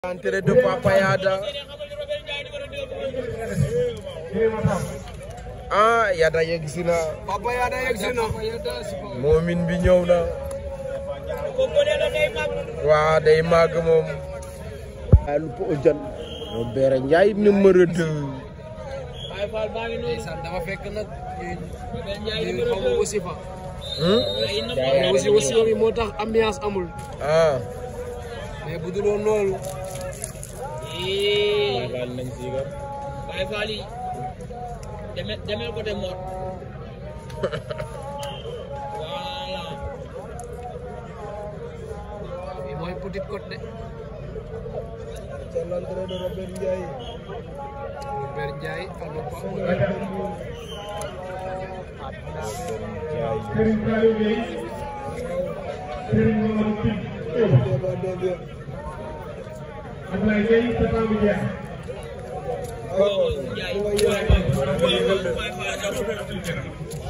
Entrée de Papa Yada. ah Yada yegg si na. Papa Yada yegg si na. moomin bi ñëw na. waa day màgg moom. waaye lu ko jan. moo beere Njaay numéro 2. ndeysaan dafa fekk nag ñu xaw ma wasi fa. Hmm? mais wasi wasi bi moo tax ambiance amul. ah. mais bu dul woon loolu. Baye Fall yi demel demel côté Mor voilà bi mooy Petite Côte de. c'est l'entrée de Robert Ndiaye. Robert Ndiaye allo Papa. Serigne Saliou Gueye Serigne Mamadou Tine Ablaye Gueye sa temps bi jeex Ndiaye Baye Fall